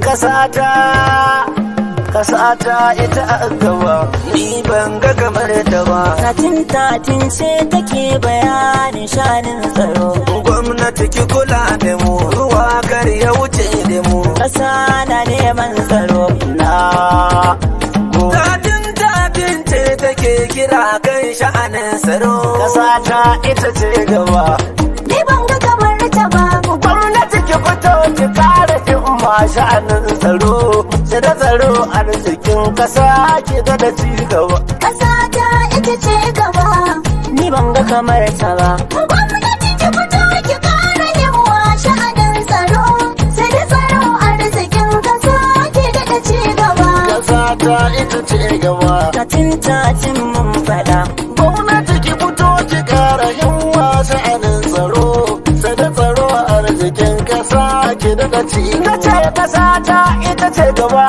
kasata kasata ita a gaba ni ban ga kamar ta ba Tatin tatin ce take bayanin shanin tsaro. gwamnati ki kula da mu ruwa kar ya wuce da mu Ƙasa na neman tsaro. na tatin tatin ce take kira kan sha'anin tsaro kasata ita ce gaba Ni ban ga kamar ta ba. gwamnati ki fito ki kare himma sha'anin tsaro sai da tsaro arzikin kasa ki ga da ci gaba Ƙasa ta ita ce gaba. Ni ban ga kamar ta ba. Gwamnati ki fito ki ƙara yawa sha'anin tsaro. Sai da tsaro arzikin ƙasa ke daɗa ci gaba. kasa ta ita ce gaba Tatin tatin mun faɗa. gwamnati ki fito ki kara himma sha'anin tsaro sai da tsaro arzikin kasa ki daga ci na ce kasa ta ita ce gaba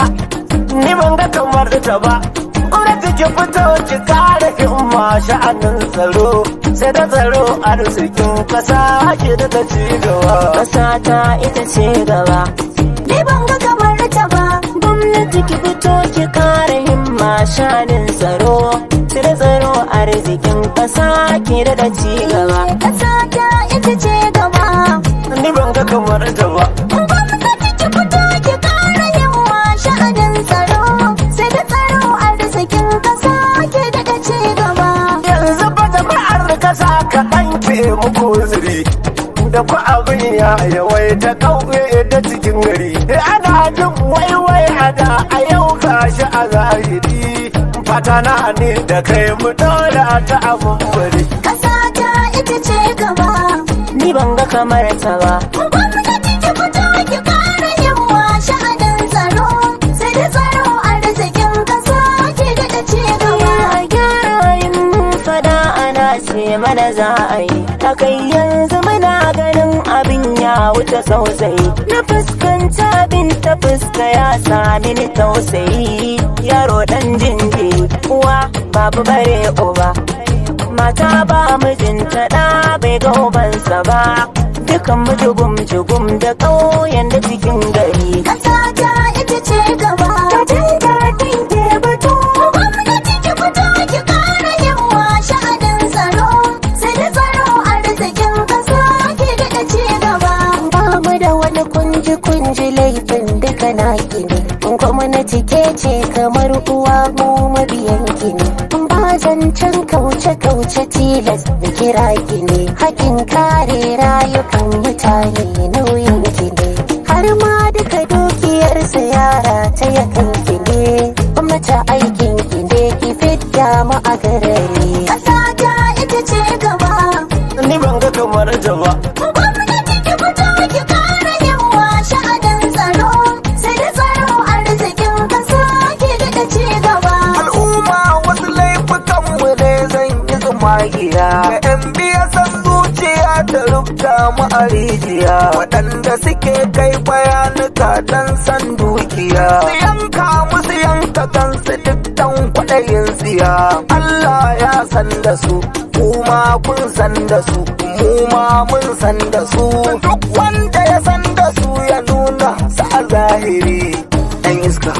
ni ban ga kamar ta ba gwamnati ki fito ki kara himma sha'anin tsaro sai da tsaro arzikin kasa ki daga ci gaba Ƙasa ta ita ce gaba. Ni ban ga kamar ta ba. Gwamnati ki fito ki kare himma shanin tsaro. Cire tsaro arzikin ƙasa ke da ci gaba. Ƙasa ta ita ce gaba. ni ban ga kamar ta ba Gwamnati ki fito ki kare himma shanin tsaro. Sai da tsaro arzikin ƙasa ke da ci gaba. yanzu ba jama'ar kasa kaɗan ke muku zuri da ku abin ya yawaita ƙauye da cikin gari ana jin waiwai a da a yau gashi a zahiri fata na ne da kai mu dole ta abin bari Ƙasa ta ita ce gaba. Ni ban ga kamar ta ba. Gwamnati ki fito ki kare yawa sha'anin tsaro. Sai da tsaro arzikin ƙasa ke daɗa ci gaba. A gyara yin fada ana ce mana za a yi. Ta kai yanzu muna ganin abin ya wuce sosai. Na fuskanta abin ta fuska ya sami ni tausayi. Yaro ɗan jinjiri uwa babu bare uba. mata ba mijinta ɗa bai ga ubansa ba dukan mu jugum jugum da ƙauyen da cikin gari ƙasa ta ita ce gaba ta jin daɗin ke batu gwamnati ki fito ki ƙara yawa sha'anin tsaro sai da tsaro arzikin ƙasa ke daɗa ci gaba ba mu da wani kunji kunji laifin duka na ne gwamnati ke ce kamar uwa mu mabiyan ki ne ba zancen kauce kauce tilas da kira ki ne hakin kare rayukan mutane nauyin ki ne har ma duka dukiyarsa yara ta yakan ki ne gwamnati aikin ki ne ki fidda mu a garari ƙasa ta ita ce gaba ni ban ga kamar ta ba Gwamnati ki fito ki kare yawa sha'anin tsaro sai da tsaro arzikin ƙasa ke daɗa ci gaba. al'umma wasu laifukan mu ne zan yi tsumagiya ga yan biya san zuciya ta rubuta mu a rijiya waɗanda suke kai bayanuka dan san dukiya su yanka musu yanka kansu duk dan kwaɗayin tsiya Allah ya san da su kuma kun san da su mu ma mun san da su duk wanda ya san da su ya nuna sa a zahiri ɗan iska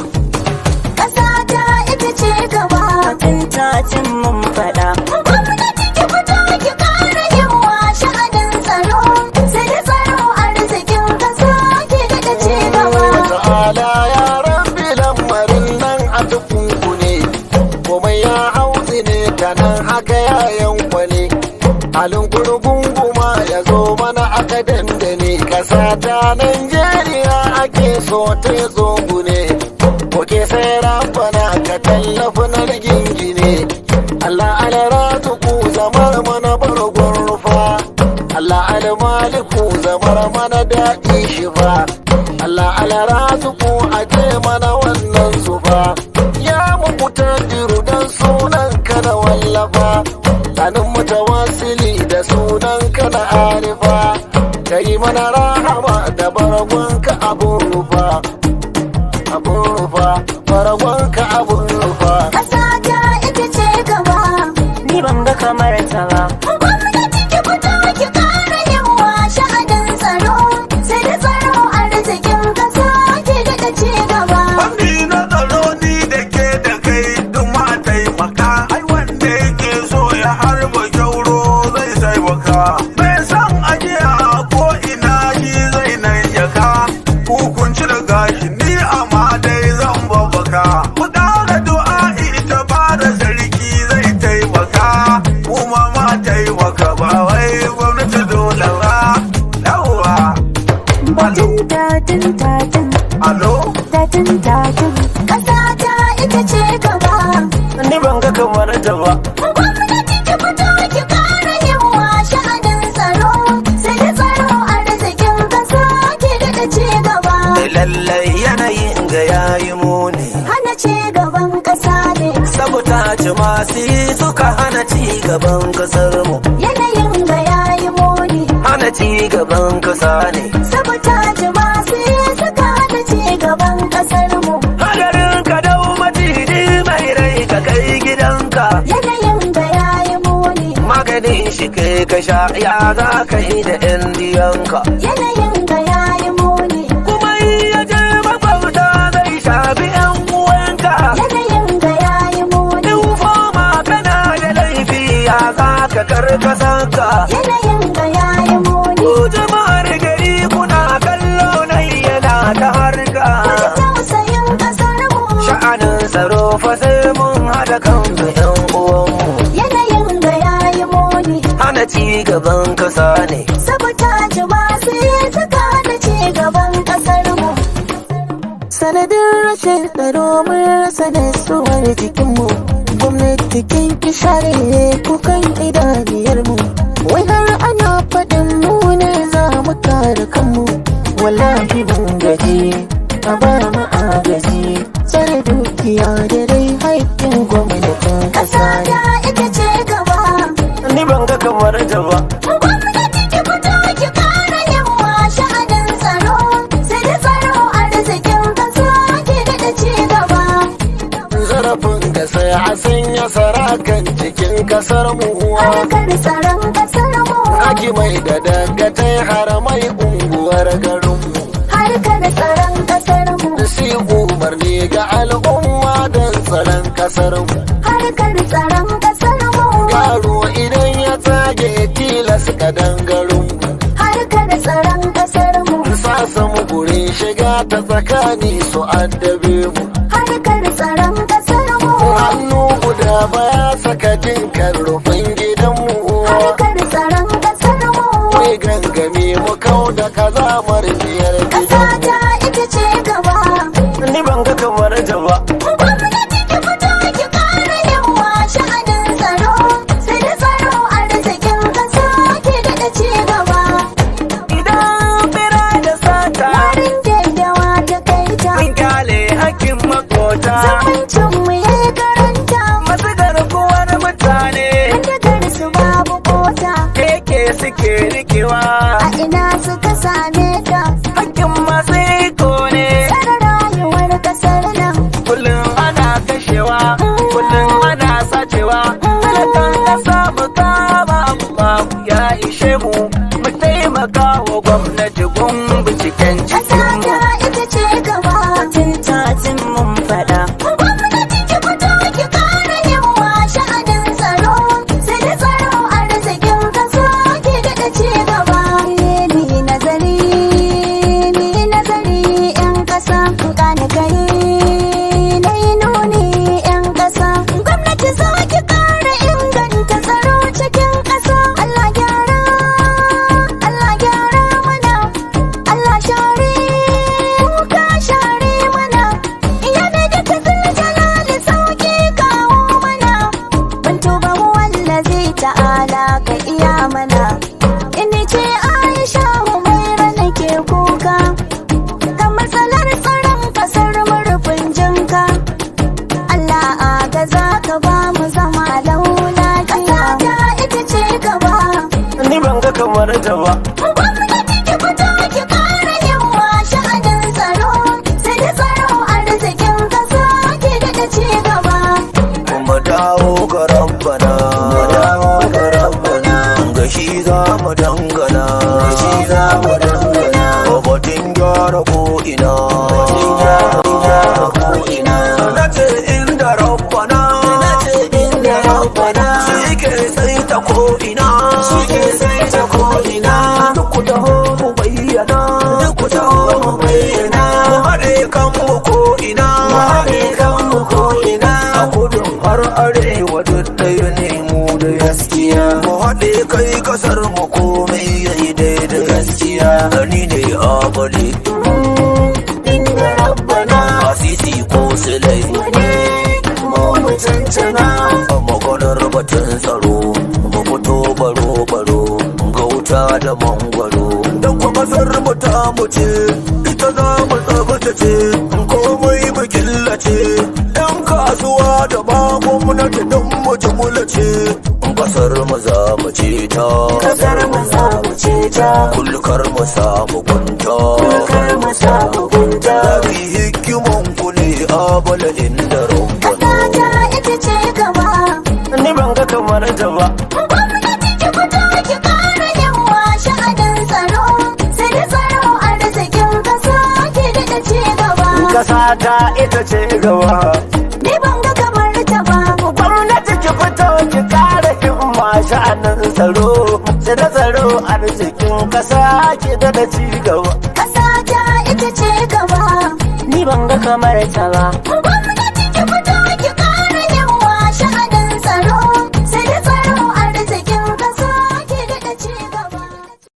Ƙasa ta ita ce gaba. Tun tacin mun faɗa. Gwamnati ki fito ki kare yawa sha'anin tsaro sai da tsaro arzikin ƙasa ke daɗa ci gaba. ta'ala yaran filan marin nan a tukunku ne komai ya hauzi ne ta nan haka ya yankwane halin gurgunguma ya zo mana aka dandane ƙasa ta Najeriya ake so ta zo gune Koke sai rafana ka tallafi na gingine Allah alara tuku zamar mana bargon rufa Allah almaliku zamar mana daɗi shi fa Allah alara tuku a ce mana wannan zufa ya muku tadiru dan sunan ka da wallafa Sanin mutawasili da sunan ka da arifa Kai mana rahama da bargonka abun rufa Abun rufa, bargonka abun rufa Ƙasa ta ita ce gaba. Ni ban ga kamar ta ba. Gwamnati ki fito ki kare yawa sha'anin tsaro sai da tsaro arzikin ƙasa ke daɗa ci gashi ni amma dai zan babbaka mu ƙara du'a'i ta bada sarki zai taimaka kuma ma taimaka ba wai gwamnati dole ba yawwa Batun tatin tatin alo tatin tatin ƙasa ta ita ce gaba. ni ban ga kamar ta ba Gwamnati ki fito ki ƙara himma sha'anin tsaro. Sai da tsaro arzikin ƙasa ke daɗa ci gaba. lallai yanayin ga yayi muni Hana ci gaban ƙasa ne. saboda masu yi suka hana ci gaban kasar mu Yanayin ga yayi muni. hana ci gaban kasa ne Saboda masu suka hana ci gaban ƙasar mu. hadarin ka dau maciji mai rai ka kai gidanka Yanayin ga yayi muni. maganin shi kai ka sha ya za ka yi da yan diyanka Yanayin ga yayi muni. kuma in ya je makwabta zai shafi yan uwanka Yanayin ga yayi muni. in foma kana da laifi ya za ka karkasanka Yanayin ga yayi muni. ku jama'ar gari kuna kallo nan yana ta harka Tausayin ƙasar mu. sha'anin tsaro fa sai mun haɗa kan yan uwanmu Yanayin ga yayi muni. hana ci gaban kasa ne Saboda masu suka hana ci gaban ƙasar mu. sanadin rashin tsaro mun rasa nasuwar jikinmu gwamnati kin ki share kukan idaniyarmu wai har ana faɗin mu ne za mu kare kanmu wallahi mun gaji a ba mu agaji tsare dukiya da rai haƙƙin gwamnatin Ƙasa ƙasa ne ta ita ce gaba. ni ban ga kamar ta ba Gwamnati ki fito ki ƙara himma sha'anin tsaro. Sai da tsaro arzikin ƙasa ke daɗa ci gaba. zarafin ka sai a sanya sarakan cikin kasar mu Harkar tsaron ƙasar mu. Aki mai da dagatai har mai unguwar garin mu Harkar tsaron ƙasar mu. si umarni ga al'umma don tsaron kasar mu Harkar tsaron ƙasar mu. yaro idan ya tsage tilas ka dangarin mu Harkar tsaron ƙasar mu. sasa mu gurin shiga ta tsakani su addabe mu Harkar tsaron ƙasar mu. hannu guda baya saka jinkan rufin gidanmu Harkar tsaron ƙasar mu. Mai gangami mu kau da kazamar biyar Ƙasa gidanmu ta ita ce gaba. ni ban ga kamar ta ba Gwamnati ki fito ki ƙara himma sha'anin tsaro. Sai da tsaro arzikin ƙasa ke daɗa ci gaba. idan bira da sata Warin daddawa ta kai ta. mun kyale hakkin makota Zumuncin mu ya yi karanta. masu garkuwar mutane Dagar su babu kota. keke suke rikewa A ina suka same ta. hakkin masu iko ne Tsare rayuwar ƙasar nan. kullum ana kashewa kullum ana sacewa talakan kasa mu kama mu babu ya ishe mu mu taimaka wa gwamnati gun binciken Ƙasa cikin mu ta ita ce gaba. Tatin tatin mun faɗa Gwamnati ki fito ki ƙara himma sha'anin tsaro. Sai da tsaro arzikin ƙasa ke daɗa ci gaba. Ni nazari, ni nazari 'yan ƙasa. Gane gari, na yi nuni 'yan ƙasa. Gwamnati za ki ƙara inganta tsaro cikin ƙasa. Allah gyara, Allah gyara mana. Allah share, kuka share mana. Iya ne da ta jalali sauki kawo mana. Ban tuba wallazi ta'ala ka iya mana. Ini ce Aisha Humaira nake kuka. Ga matsalar tsaron kasar murfin jinka. Allah aga za ka ba mu zama laula Ƙasa ta ita ce gaba. ni ban ga kamar ta ba Gwamnati ki fito ki ƙara himma sha'anin tsaro. Sai da tsaro arzikin ƙasa ke daɗa ci gaba. mu dawo ga rabbana mu dawo ga rabbana ga shi za mu dangana ga shi za mu dangana batun gyara ko ina batun gyara ko ina na ce inda rabbana na ce inda rabbana shi ke sai ta ko ina shi ke sai ta ko ina duk ku taho mu bayyana duk ku taho mu bayyana mu bane inda rabbana asisi ko silai ne mu mutuntuna maganar batun tsaro mu fito baro baro ga wuta da mangwaro dan kwa kasar mu ta mu ce ita za mu tsabtace komai mu killace yan kasuwa da ba gwamnati don mu jimula ce kasar mu za mu ce ta kasar mu za mu ce ta kulkar mu samu gunta kar mu samu gunta Dari hikiman ku ne abala inda rumbana kasa ta ita ce gaba Ni ban ga kamar ta ba gwamnati ki fito ki kara yawa sha'anin tsaro sai da tsaro arzikin kasa ke daɗa ci gaba Kasa ta ita ce gaba ni ban ga kamar ta ba Gwamnati ki fito ki kare himma sha'anin tsaro Sai da tsaro arzikin kasa ki da da ci gaba kasa ta ita ce gaba Ni ban ga kamar ta ba